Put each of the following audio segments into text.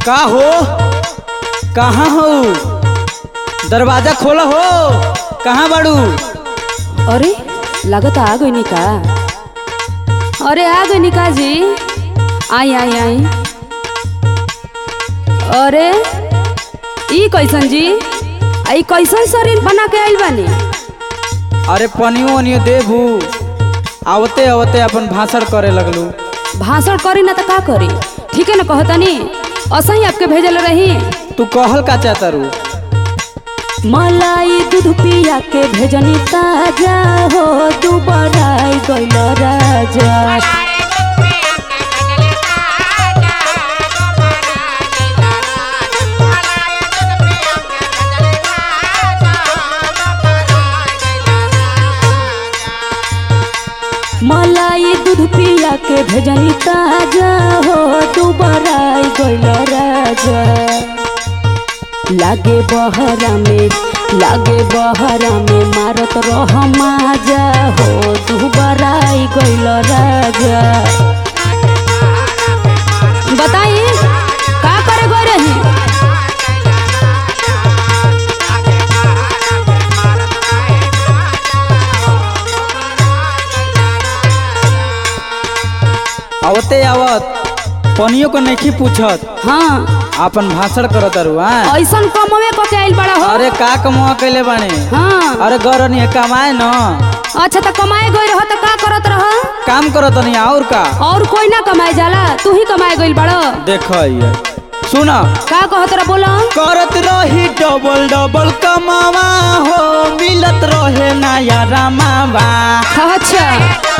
का हो कहाँ हो दरवाजा खोला हो कहाँ बाड़ू अरे लागत आ गई का अरे आ गई का जी आई आई आई अरे ई कैसन जी आई कैसन शरीर बना के आइल बानी अरे पनियो वनियो देबू आवते आवते अपन भाषण करे लगलू भाषण करी ना तो का करी ठीक है ना कहतनी असही आपके भेजल रही तू कहल का चाहता रू मलाई दूध पिया के भेजनी ताजा हो दुबराई गइल राजा मलाई दूध पिया के भेजनी ताजा हो दुबराई गइल राजा लागे बहरा में लागे बहरा में मारत रह माजा हो दुबराई गइल राजा बताई का करे गए रही आवते आवत पनियो को नहीं पूछत हाँ अपन भाषण करत रू हाँ ऐसन कमवे को के आइल बड़ा हो अरे का कमुआ कैले बाने हाँ अरे गरनी कमाए न अच्छा तो कमाए गई रह तो का करत रह काम करत नहीं और का और कोई ना कमाए जाला तू ही कमाए गइल बड़ा देख ये सुन का कहत रह बोला करत रही डबल डबल कमावा हो मिलत रहे नया रमावा अच्छा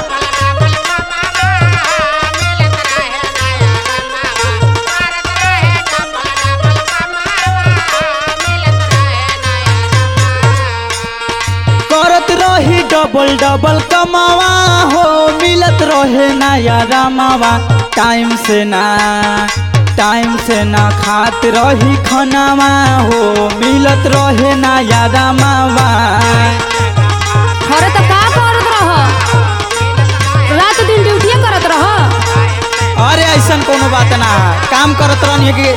करत रही डबल डबल कमावा हो मिलत रहे नया रमावा टाइम से ना टाइम से ना खात रही खनावा हो मिलत रहे नया रमावा अरे तो का करत रह रात दिन ड्यूटी करत रह अरे ऐसा कोनो बात ना है। काम करत रहनी कि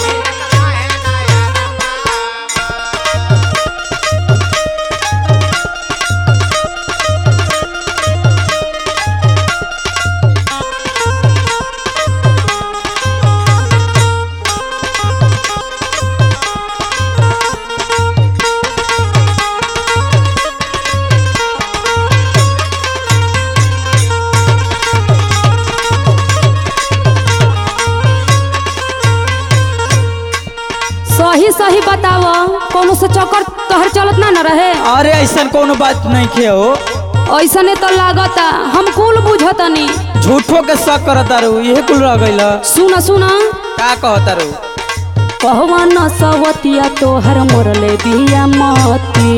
सही सही बताव कोनो से चक्कर तोहर चलत ना न रहे अरे ऐसा कोनो बात नहीं खे हो ऐसने तो लागता हम कुल बुझतनी झूठो के शक करत रू यही कुल रह गइल सुन सुन का कहत रू कहवा न सवतिया तोहर मोरले बिया मती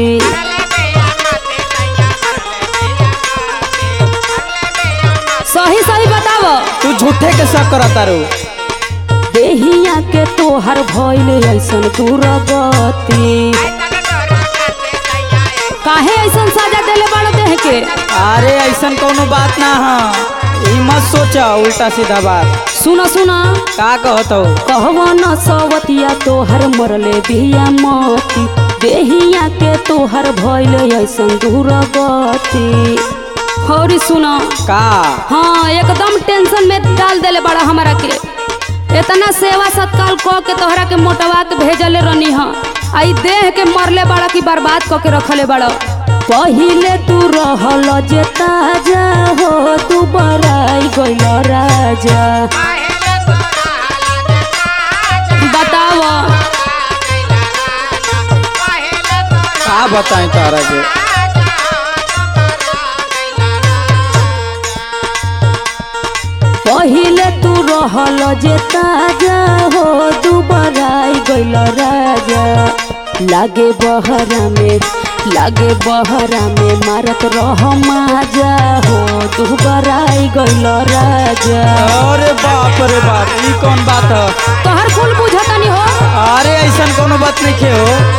सही सही बताव तू झूठे के शक करत रू देहिया के तोहर भइल ऐसन दुर्गति काहे ऐसन सजा देले बाड़ो देह के अरे ऐसा कोनो बात ना है ई मत सोचा उल्टा सीधा बात सुन सुन का कहत हो कहवा न सवतिया तोहर मरले बिया मती देहिया के तोहर भइल ऐसन दुर्गति हौरी सुन का हाँ एकदम टेंशन में डाल देले बड़ा हमारा के इतना सेवा सत्कार क के तोहरा के मोटवा के भेजले रहनी ह आई देह के मरले बड़ा की बर्बाद क के रखले बड़ा पहिले तू रहल जे ताजा हो तू बराई गइल राजा बताव का बताएं तारा के पहिले तू रहल जे ताजा हो तू बराई गइल राजा लागे बहरा में लागे बहरा में मारत रह माजा हो तू बराई गइल राजा अरे बाप रे बाप ई कौन बात है तोहर कुल बुझतनी हो अरे ऐसा कोनो बात नहीं खे हो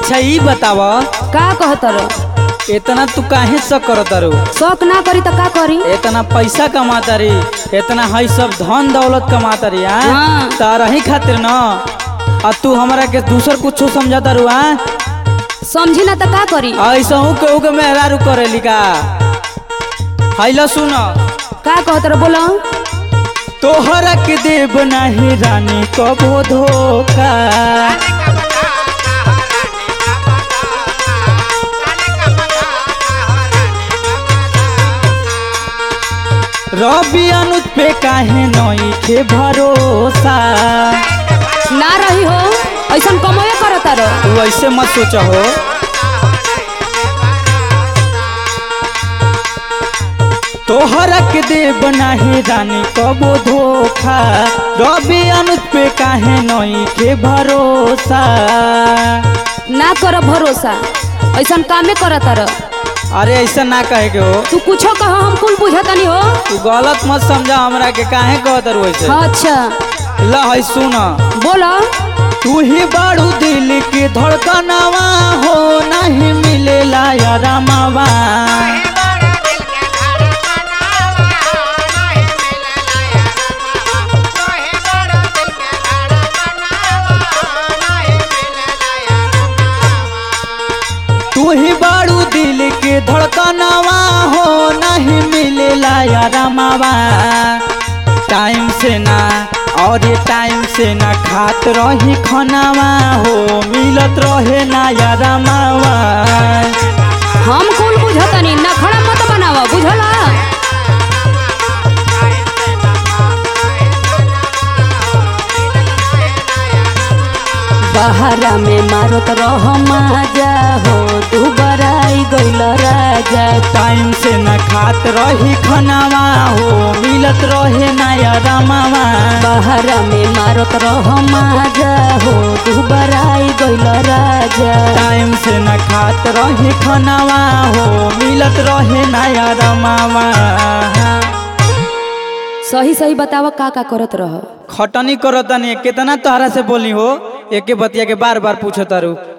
अच्छा ई बताव का कहत रह इतना तू काहे शक करत रू शौक ना करी त का करी इतना पैसा कमाता री इतना हई सब धन दौलत कमाता री हाँ हाँ। तारा ही खातिर न आ तू हमरा के दूसर कुछो समझाता रू हाँ समझी ना त का करी ऐसा हूँ केहू के मेहरारू करेली का हैला सुन का कहत रह बोला तोहरा के देव नाही रानी कबो धोखा रवि अनुज पे काहे नई के भरोसा ना रही हो ऐसन कमवे करत रह तू ऐसे मत सोच हो तोहरा के देव नाही रानी कबो धोखा रवि अनुज पे काहे नई के भरोसा ना कर भरोसा ऐसन कामे करत रह अरे ऐसा ना कहे के हो तू कुछो कह हम कुल बुझतनी हो तू गलत मत समझा हमरा के काहे कहत रू ऐसे हाँ, अच्छा ला है सुन बोला तू ही बाड़ू दिल के धड़कनवा हो नहीं मिलेला या रामावा तू ही बाड़ू दिल के धड़कनवा हो नहीं मिलेला या रामावा टाइम से ना और ये टाइम से ना खात रही खनावा हो मिलत रहे ना या रामावा हम कुल बुझतनी नखड़ा मत बनावा बुझला बहरा में मारत रह माजा हो तू बराई गइल राजा टाइम से न खात रही खनावा हो मिलत रहे ना या रामावा बहरा में मारत रह माजा हो तू बराई गइल राजा टाइम से न खात रही खनावा हो मिलत रहे ना या रामावा सही सही बतावा का का करत रह खटनी करतनी कितना तोहरा से बोली हो एके बतिया के बार बार पूछतारू